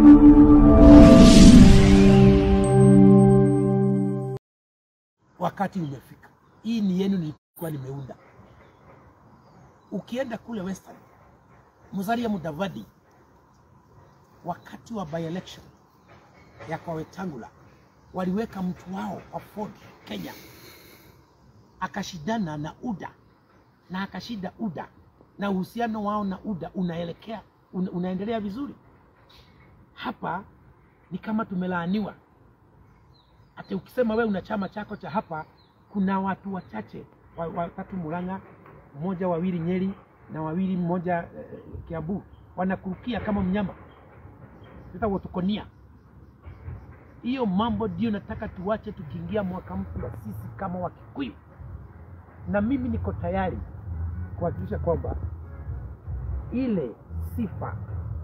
Wakati umefika, hii ni yenu, nilikuwa nimeunda. Ukienda kule Western, Musalia Mudavadi wakati wa by election ya kwa Wetangula waliweka mtu wao wa Ford Kenya akashindana na UDA na akashinda UDA na uhusiano wao na UDA unaelekea una, unaendelea vizuri. Hapa ni kama tumelaaniwa. Hata ukisema wewe una chama chako cha hapa, kuna watu wachache wa- watatu Murang'a, mmoja wawili Nyeri na wawili mmoja eh, Kiambu, wanakurukia kama mnyama sasa watukonia hiyo mambo ndio nataka tuwache tukiingia mwaka mpya sisi kama Wakikuyu, na mimi niko tayari kuhakikisha kwamba ile sifa,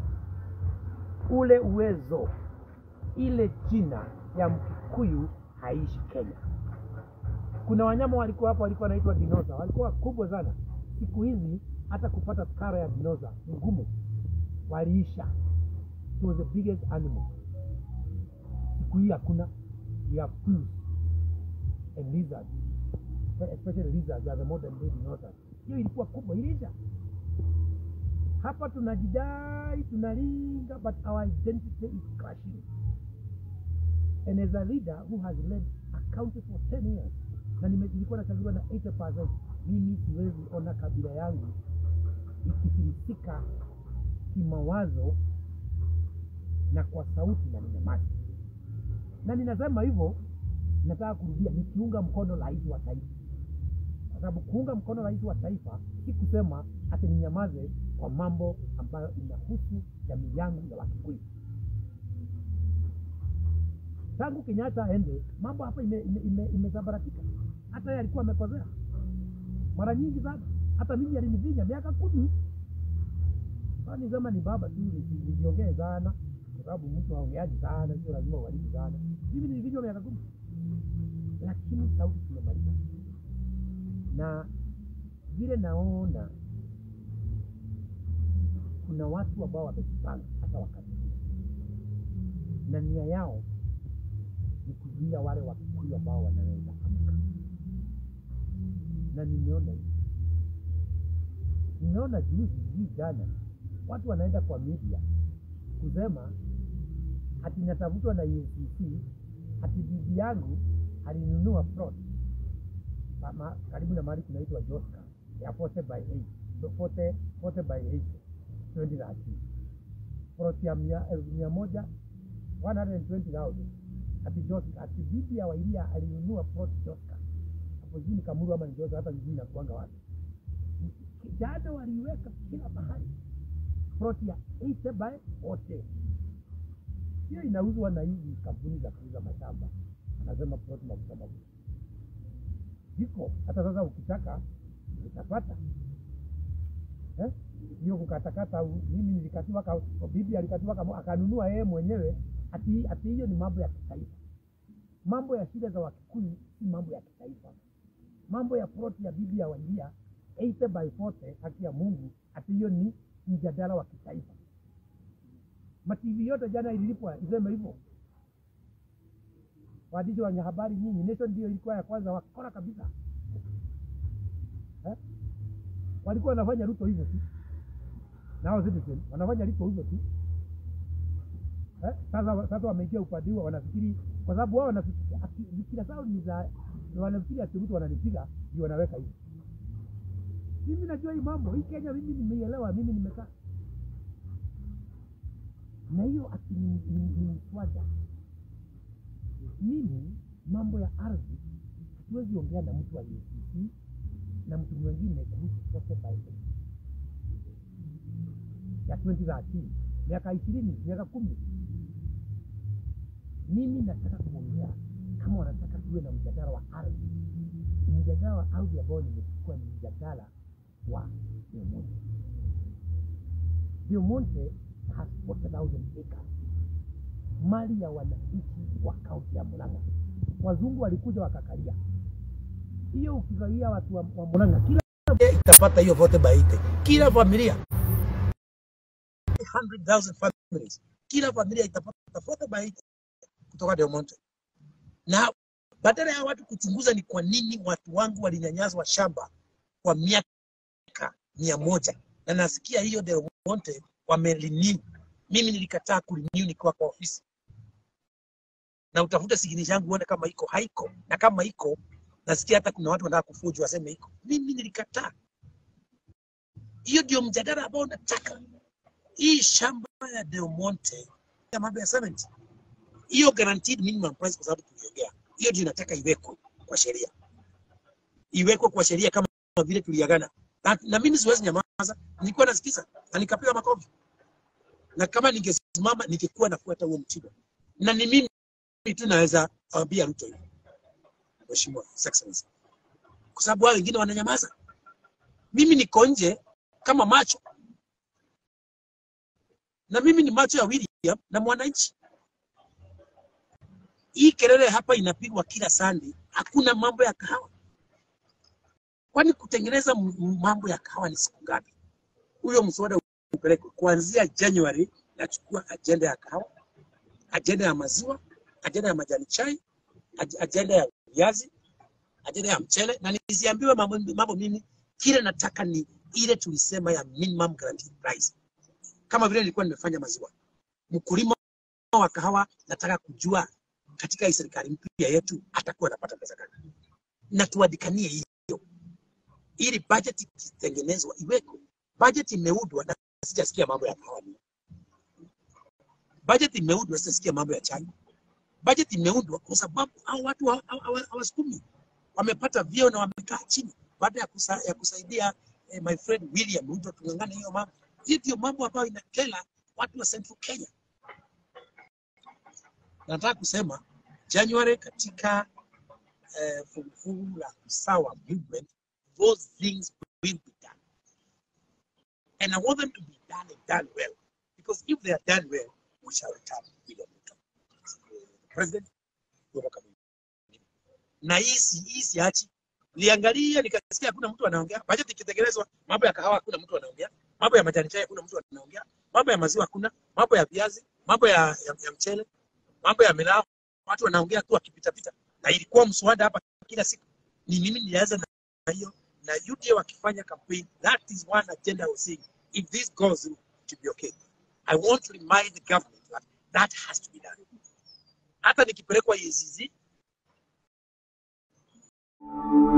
ule uwezo, ile jina ya Mkikuyu haishi Kenya. Kuna wanyama walikuwa hapa, walikuwa wanaitwa dinosa, walikuwa wakubwa sana. Siku hizi hata kupata kara ya dinosa ni ngumu, waliisha. It was the biggest animal. Siku hii hakuna. We have quills and lizards. Especially lizards are the modern day dinosaurs. Hiyo ilikuwa kubwa, iliisha. Hapa tunajidai, tunalinga, but our identity is crashing. And as a leader who has led a county for 10 years, na nime- nilikuwa nachaguliwa na 80%, mimi siwezi ona kabila yangu ikifilisika kimawazo na kwa sauti na ninyamazi. Na ninasema hivyo, nataka kurudia, nikiunga mkono rais wa taifa, kwa sababu kuunga mkono rais wa taifa si kusema ati ninyamaze kwa mambo ambayo inahusu jamii yangu ya Wakikuyu. Tangu Kenyatta aende, mambo hapa imesambaratika ime, ime, imesambaratika. hata yeye alikuwa amekosea mara nyingi sana, hata mimi alinivinya miaka kumi Kwani sema ni baba tu nisi- nisiongee sana, kwa sababu mtu haongeaji sana, sio lazima ualimu sana. Mimi nilivinywa miaka kumi, lakini sauti tumemaliza, na vile naona kuna watu ambao wamejipanga hata wakati huu, na nia yao ni kuzuia wale Wakikuyu ambao wanaweza amka, na nimeona hivi nimeona juzi hii jana watu wanaenda kwa media kusema ati natafutwa na EACC ati bibi yangu alinunua plot pa- ma- karibu na mahali kunaitwa Joska ya 40 by 8 so 40, 40 by 8 2013 plot ya mia, elfu mia moja 120,000 ati Joska ati bibi ya Wairia alinunua plot Joska hapo jini Kamuru ama ni Joska hata jijini nakuanga wapi jana waliweka kila mahali ploti ya 8 by 40 hiyo inauzwa na hizi kampuni za kuuza mashamba anasema ploti mafuta mafuta ziko hata sasa ukitaka utapata Eh? hiyo kukatakata u- mimi nilikatiwa ka, bibi alikatiwa kama akanunua yeye mwenyewe ati ati hiyo ni mambo ya kitaifa mambo ya shida za wakikuyu si mambo ya kitaifa mambo ya ploti ya bibi ya Wairia 80 by 40 haki ya Mungu, ati hiyo ni mjadala wa kitaifa. Mativi yote jana ililipwa iseme hivyo. Waandishi wa habari nyinyi, Nation ndio ilikuwa ya kwanza wakora kabisa eh? Walikuwa wanafanya Ruto hivyo tu, nao Citizen wanafanya Ruto hivyo tu eh? Sasa sasa wameingia upande huo, wanafikiri kwa sababu wao wanafikiri ati- fikira zao ni za wanafikiri ati Ruto wananipiga ndio wanaweka hivi mimi najua hii mambo hii Kenya, mimi nimeielewa, mimi nimekaa na hiyo ati ni ni- ni mswada. Mimi mambo ya ardhi hatuwezi ongea na mtu aliyesisi na mtu mwingine kuhusu pote Bible ya 2013 miaka ishirini miaka kumi. Mimi nataka kuongea kama wanataka tuwe na mjadala wa ardhi, mjadala wa ardhi ambao nimechukua ni mjadala wa Del Monte. Del Monte has 40,000 acres, mali ya wananchi wa kaunti ya Murang'a. Wazungu walikuja wakakalia hiyo, ukigawia watu wa, wa Murang'a kila familia itapata hiyo vote by 80. kila familia 100,000 families kila familia itapata 40 by 80 kutoka Del Monte, na badala ya watu kuchunguza ni kwa nini watu wangu walinyanyaswa shamba kwa miaka mia moja na nasikia hiyo Del Monte wamerenew. Mimi nilikataa kurenew nikiwa kwa ofisi, na utafute signature yangu uone kama iko haiko, na kama iko nasikia hata kuna watu wanataka kufuju waseme iko. Mimi nilikataa. Hiyo ndio mjadala ambao nataka. Hii shamba ya Del Monte ya mambo ya cement, hiyo guaranteed minimum price, kwa sababu tuliongea hiyo, ndio nataka iwekwe kwa sheria, iwekwe kwa sheria kama vile tuliagana na, na mimi siwezi nyamaza. Nilikuwa nasikiza na nikapiga makofi, na kama ningesimama ningekuwa nafuata huo mtindo, na ni mimi tu naweza ambia Ruto hivi, Mheshimiwa His Excellency, kwa sababu wao wengine wananyamaza. Mimi niko nje kama macho, na mimi ni macho ya William na mwananchi. Hii kelele hapa inapigwa kila Sunday, hakuna mambo ya kahawa. Kwani kutengeneza m- m- mambo ya kahawa ni siku ngapi? Huyo mswada upelekwe kuanzia January. Nachukua ajenda ya kahawa, ajenda ya maziwa, ajenda ya majani chai, aj- ajenda ya viazi, ajenda ya mchele, na nisiambiwe mambo, mambo mimi. Kile nataka ni ile tulisema ya minimum guaranteed price, kama vile nilikuwa nimefanya maziwa. Mkulima wa kahawa nataka kujua katika hii serikali mpya yetu atakuwa anapata pesa gani, na tuadikanie hiyo ili budget ikitengenezwa iweko. Budget imeudwa na sijasikia mambo ya kahawa. Budget imeudwa sijasikia mambo ya chai. Budget imeundwa kwa sababu hao watu hawa- hawa- hawasukumi, wamepata vyeo na wamekaa chini baada ya, kusa, ya kusaidia eh, my friend William Ruto tungangane hiyo mambo. Hiyo ndio mambo ambayo inakela watu wa Central Kenya. Nataka kusema January katika eh, fungu la usawa movement, those things will be done. And I want them to be done and done well. Because if they are done well, we shall return William Ruto. President, kutoka Kabineti. na hii si hii siachi. Niliangalia nikasikia hakuna mtu anaongea. Bajeti ikitengenezwa, mambo ya kahawa hakuna mtu anaongea. Mambo ya majani chai hakuna mtu anaongea. Mambo ya maziwa hakuna. Mambo ya viazi, mambo ya, ya, ya mchele, mambo ya miraa, watu wanaongea tu wakipita pita. Na ilikuwa mswada hapa kila siku. Ni mimi nilianza na hiyo na UDA wakifanya campaign, that is one agenda I was saying. If this goes through, it will be okay. I want to remind the government that that has to be done. Hata nikipelekwa EACC